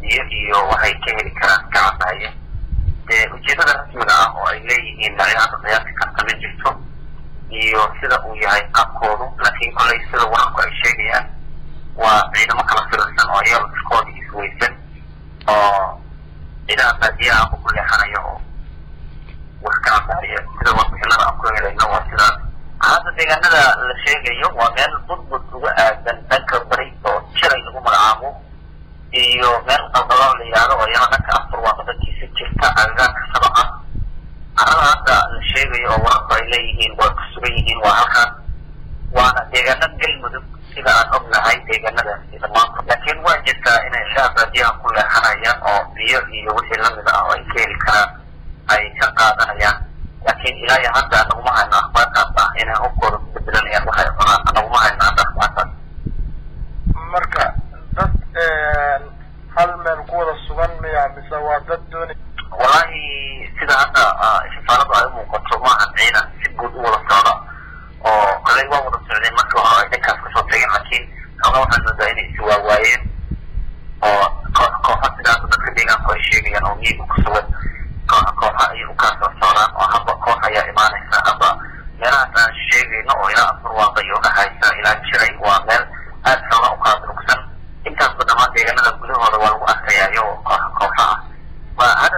biyo iyo waxay ka heli karaan gacabaaye dee ujeedada rasmiga ah oo ay leeyihiin dhalinyarada qiyaasi karta ma jirto iyo sida uu yahay qabkoodu laakiin kolley sida wararku ay sheegayaan waa ciidamo kala firirsan oo ayaga iskooda isweysan oo ciidaha baadiyaha ku leexanaya oo wax ka cabaya sida warbixinada aan ku helayno waa sidaas hadda deegaanada la sheegayo waa meel budbud uga aadan dhanka bari oo jiray lagu magacaabo iyo meel qalqaloo la yihahdo oo iyana dhanka afar waaqadankiisa jirta agagaarka sabaca carada hadda la sheegayo oo wararku ay leeyihiin waa ku sugan yihiin waa halkaas waana deegaano galmudug sida aan ognahay deegaanadaasi dhammaanto laakiin waa jirtaa inay ilaha baadiyaha ku leexanayaan oo biyo iyo wixii lamid ah oo ay ka heli karaan ay ka qaadanayaan laakiin ilaa iyo hadda anaguma hayno akhbaarkaas ah inay hubkooda ku bedelanayaan waxay cunaan anaguma hayno hadda akhbaarkaas marka dad hal meel ku wada sugan miya mise waa dad doonay wallahi sida hadda shifaaladu ay umuuqato maahan ciidan si guud u wada socda oo koley waa wada socdeen markii hore ay dhankaas kasoo tageen laakiin xoogaa waxaan moodaa inay iswaawaayeen oo koox kooxa sidaas dadka deegaanku ay sheegayaan oo miyiga ku sugan kooxa kooxa ayay u kala soo socdaan oo haba koox ayaa imaanaysa haba meelahaas aan sheegayno oo ilaa afar waaqa iyo dhahaysa ilaa jiray waa meel aad xooga u kala durugsan intaasba dhammaan deegaanada gudahooda waa lagu arkayaa iyagoo kooxa kooxa ah waa